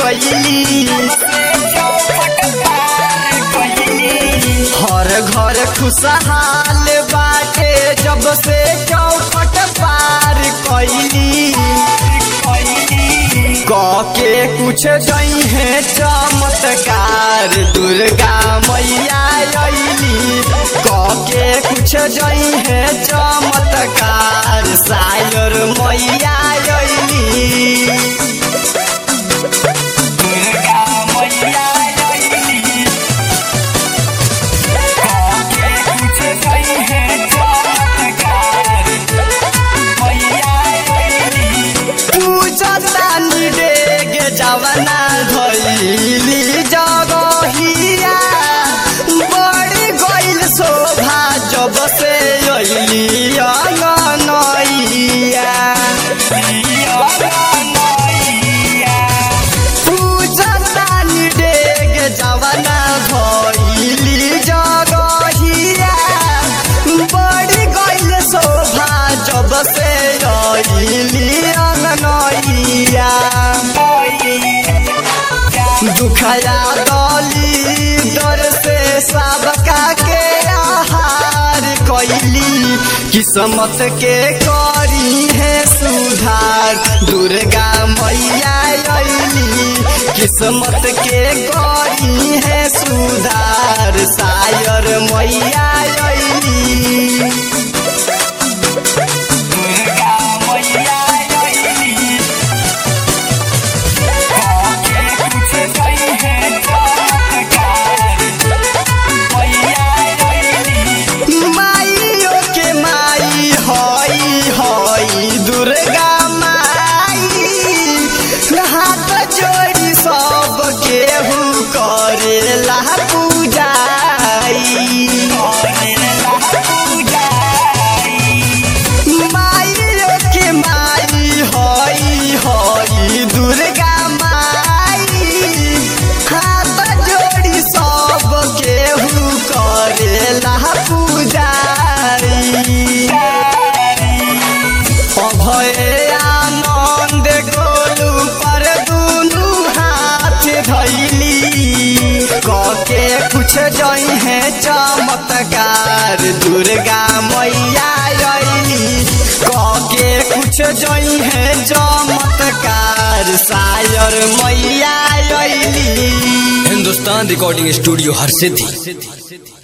कैली हर घर खुशहाल बाटे जब से चौखट पार कैली के कुछ दई है चमत्कार दुर्गा मैया अली के कुछ दई है चमत्कार सायर मैया अली दुर्गा मैया अली के कुछ दई है चमत्कार मैया अली पूजतानी डेग जवना धैली जगहिया बड़ी गइल शोभा जब से अइली अंगनैया पूजतानी डेग जवना धैली जगहिया बड़ी गइल शोभा जब से अइली अंगनैया दुखया दली दर से सबका के आहार कैली किस्मत के करी है सुधार दुर्गा मैया अली किस्मत के करी है सुधार सायर मैया अली दुर्गा मैया अली माइयो के माई हई हई दुर्गा माई हाथ जोड़ी सब केहू करेला पूजाई माइयो के माई हई हई दुर्गा माई हाथ जोड़ी सब केहू करेला पूजाई अभय आनंद गोलू पर दुनू हाथ धैली कके कुछ जई है चमत्कार दुर्गा मैया अली कके कुछ जई है चमत्कार सायर मैया अली हिंदुस्तान रिकॉर्डिंग स्टूडियो हर सिद्धि